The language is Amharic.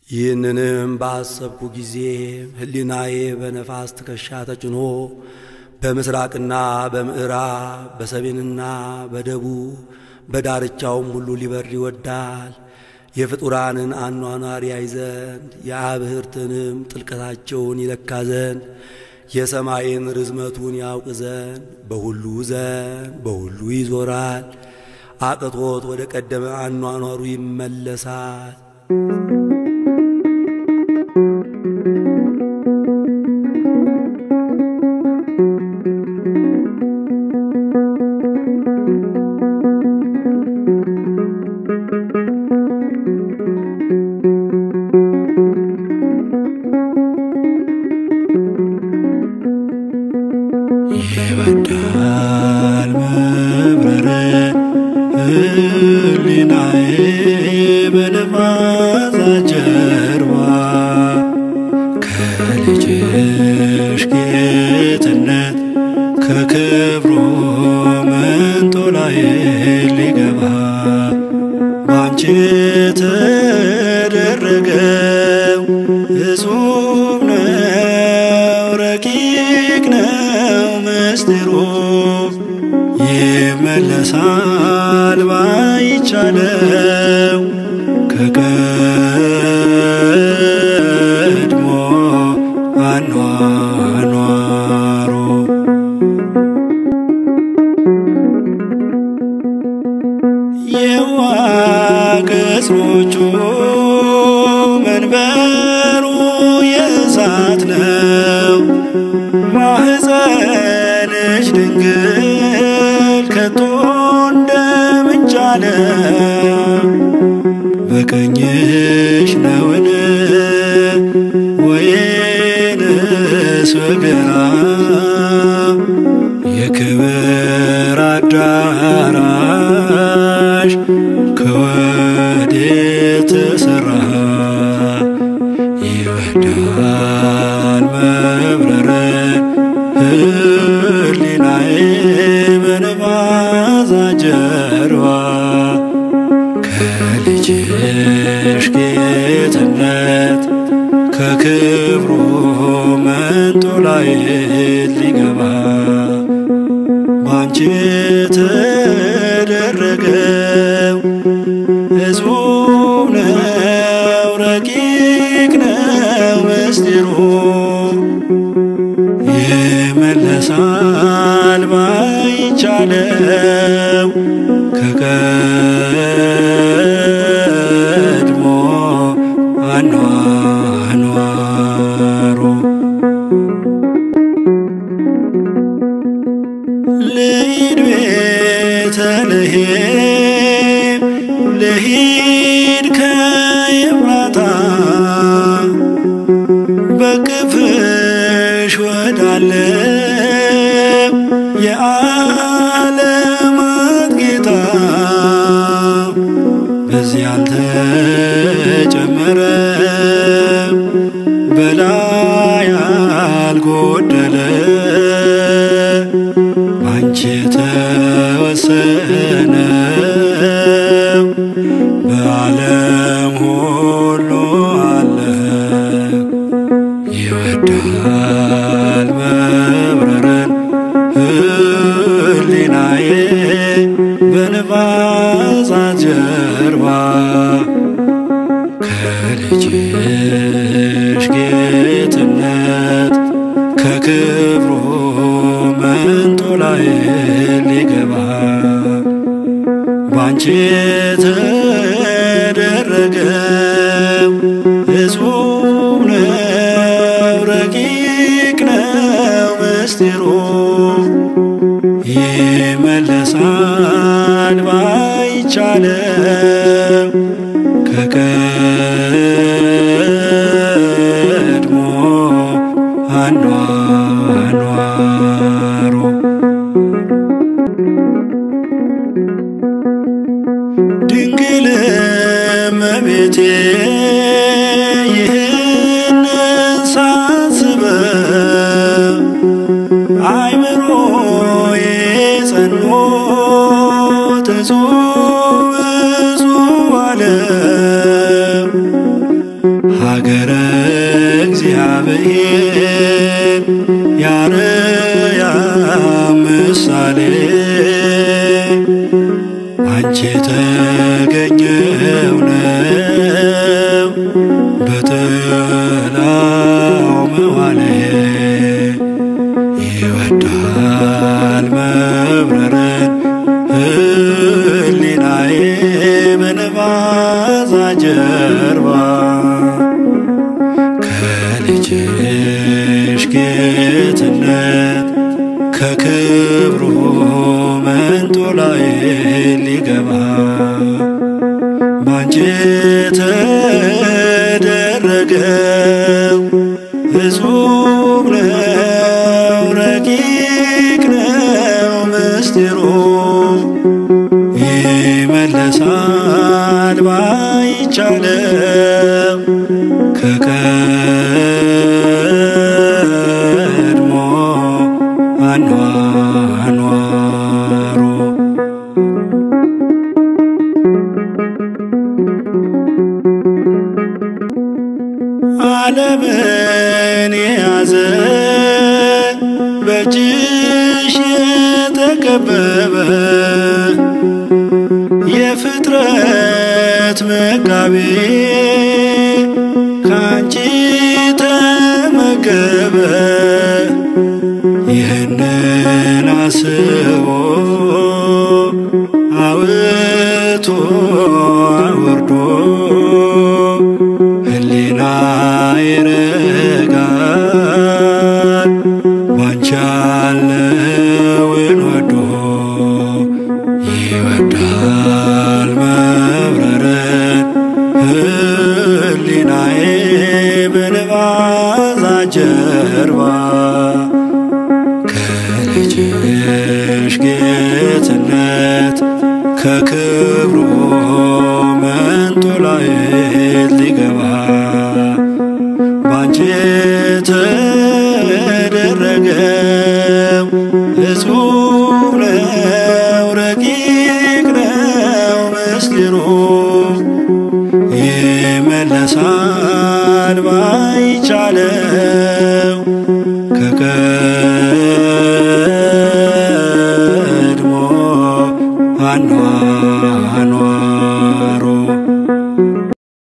ይህንንም ባሰብኩ ጊዜ ሕሊናዬ በነፋስ ትከሻ ተጭኖ በምስራቅና በምዕራብ በሰሜንና በደቡብ በዳርቻውም ሁሉ ሊበር ይወዳል። የፍጡራንን አኗኗር ያይ ዘንድ የአብህርትንም ጥልቀታቸውን ይለካ ዘንድ የሰማይን ርዝመቱን ያውቅ ዘንድ በሁሉ ዘንድ በሁሉ ይዞራል። አቅቶት ወደ ቀደመ አኗኗሩ ይመለሳል። ይወዳል መብረር ሕሊናዬ በነፋሳት ጀርባ ከልጅሽ ጌትነት ከክብሩ መንጦላዬ ሊገባ ባንቺ ተደረገው እጹብ ነው ረቂቅ ነው ምስጢሩ ይመለሳል ባይቻለው ከቀድሞ አኗኗሩ የዋገጾቹ መንበሩ የእሳት ነው። ማኅፀንሽ ድንግል ከቶ እንደምንቻለ በቀኝሽ ነውን ወይንስ በግራ የክብር አዳራሽ ከወዴት ተሠራ? ይወዳል መብረርን ሕሊናዬ በነፋሳት ጀርባ ከልጅሽ ጌትነት ከክብሩ መንጦላዬ ሊገባ ባንቺ ተደረገው እጹብ ነው ረቂቅ ነው ምስጢሩ ይመለሳል ባይቻለው ከቀድሞ አኗኗሩ ልሂድ ቤተልሔም ልሂድ ከኤፍራታ በክፍሽ ወዳለው የዓለማት ጌታ በዚህ አልተጨመረም በላይ አልጎደለ ባንቺ የተወሰነው በዓለም ሁሉ አለ ይወዳል መብረርን ሕሊናዬ በነፋሳት ጀርባ ከልጅሽ ጌትነት ከክብሩ መንጦላዬ ሊገባ ባንቺ ተደረገው እጹብ ነው ረቂቅ ነው ምስጢሩ ይመለሳል ባይቻለው ከቀድሞ አኗኗሩ ድንግል እመቤቴ ይህንን ሳስበው አይምሮዬ ጸንቶ እጹብ እጹብ ነገረ እግዚአብሔር ያርያም ምሳሌ አንቺ የተገኘው ነው በጥላው መዋሌ ይወዳል መብረርን ህሊናዬ በነባዛ ጀርባ ከልጅሽ ጌትነት ከክብሩ መንጦ ላይ ሊገባ ባንቺ ተደረገው እጹብ ነው ረቂቅ ነው ምስጢሩ ይመለሳል ባይቻለው ከቀድሞ አኗኗሩ ዓለምን የያዘ በእጅሽ የተከበበ የፍጥረት መጋቢ ከአንቺ ተመገበ ይህንን አስቦ አውቶ አውርዶ ህሊና ይረጋል ባንቺ ያለውን ወዶ ይወዳል መብረርን ህሊናዬ በንባዛ ጀርባ ከልጅሽ ጌትነት ከክብሩ መንጦ ላይ ሊገባ ባንቺ ተደረገው እጹብ ነው ረቂቅ ነው ምስጢሩ ይመለሳል ባይቻለው